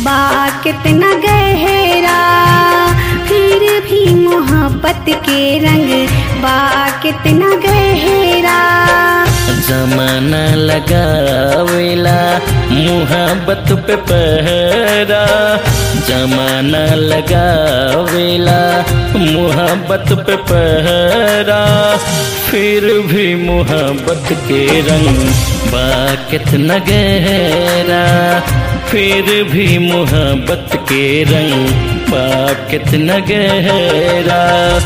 बा कितना गहरा फिर भी मोहब्बत के रंग बा कितना गहरा जमाना लगावेला मुहब्बत पे पहरा जमाना लगावेला मुहब्बत पे पहरा फिर भी मुहब्बत के रंग बा कितना गहरा फिर भी मुहब्बत के रंग बा कितना गहरा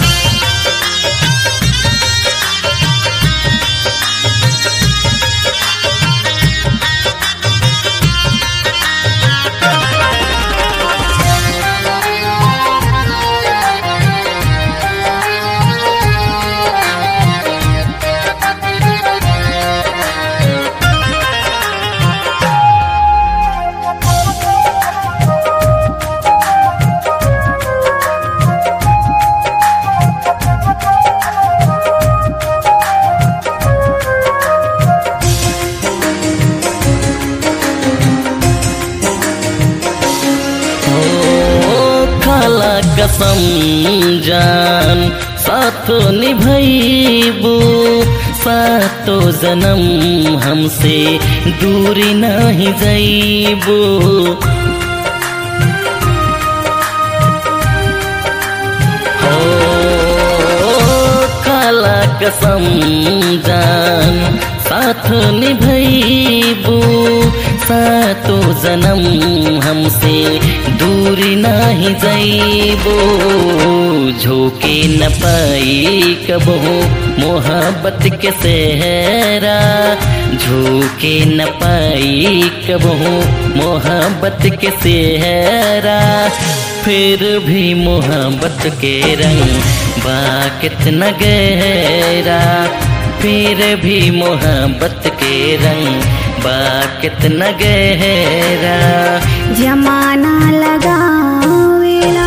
ओ खाला कसम जान साथ निभैबू सातो जन्म हमसे दूरी नहीं जैबू हो काला कसम जान साथ निभैबू सातो जन्म हमसे दूरी नहीं जैबो झोंके न पाई कबहू मोहब्बत के सहरा झोंके न पाई कबहू मोहब्बत के सहरा फिर भी मोहब्बत के रंग बा कितना गहरा फिर भी मोहब्बत के रंग बा कितना गहरा जमाना लगावेला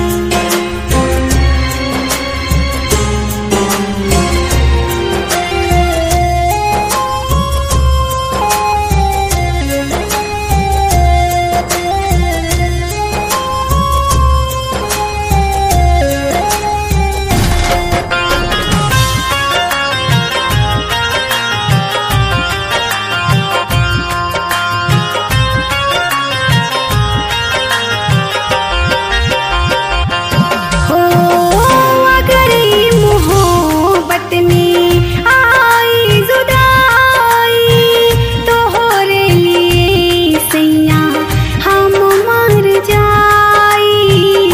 हो अगर ई मोहब्बत में आई जुदाई तो होरे लिए सैया हम मर जाई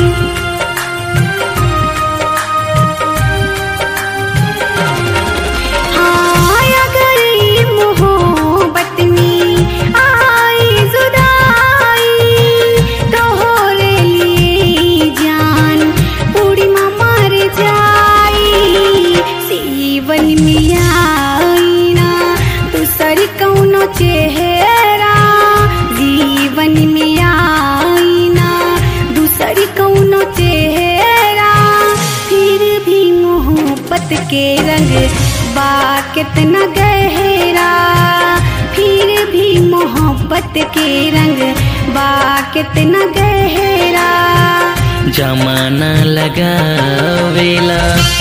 हाँ अगर ई मोहब्बत में आई जुदाई तो होरे लिए जान पूरी माँ मर जाई सीवन में आई ना दूसर कौनो चेहरा जीवन में आई ना दूसर कौनो चेहरा फिर भी मोहब्बत के रंग बा कितना गहरा फिर भी मोहब्बत के रंग बा कितना गहरा जमाना लगावेला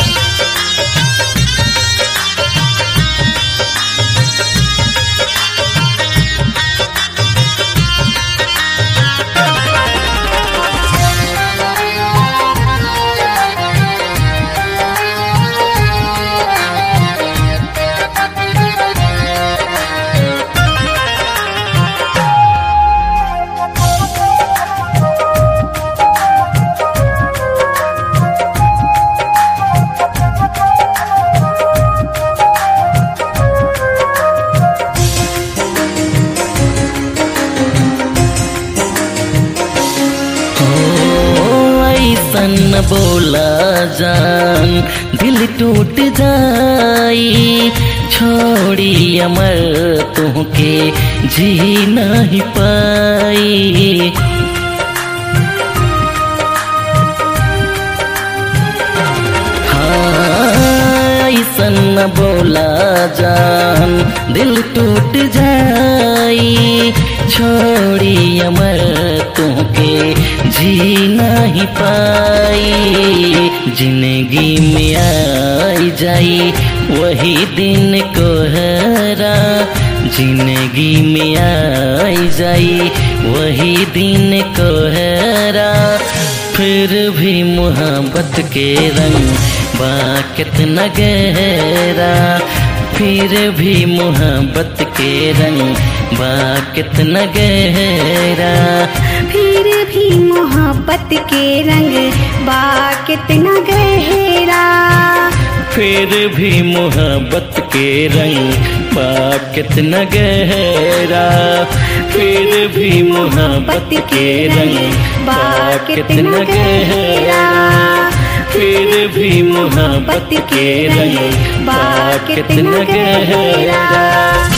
हो ऐसन न बोला जान दिल टूट जाई छोड़ी अमर तुहके जी नहीं पाई हाँ, ऐसन न बोला जान दिल टूट जाई छोड़ी अमर तुमके जी नहीं पाई जिंदगी में आई जाई वही दिन कोहरा जिंदगी में आई जाई वही दिन कोहरा फिर भी मोहब्बत के रंग बा कितना गहरा फिर भी मोहब्बत के रंग बा कितना गहरा फिर भी मोहब्बत के रंग बा कितना गहरा फिर भी मोहब्बत के रंग बा कितना गहरा फिर भी मोहब्बत के रंग बा कितना गहरा फिर भी मोहब्बत के रंग बा कितना गहरा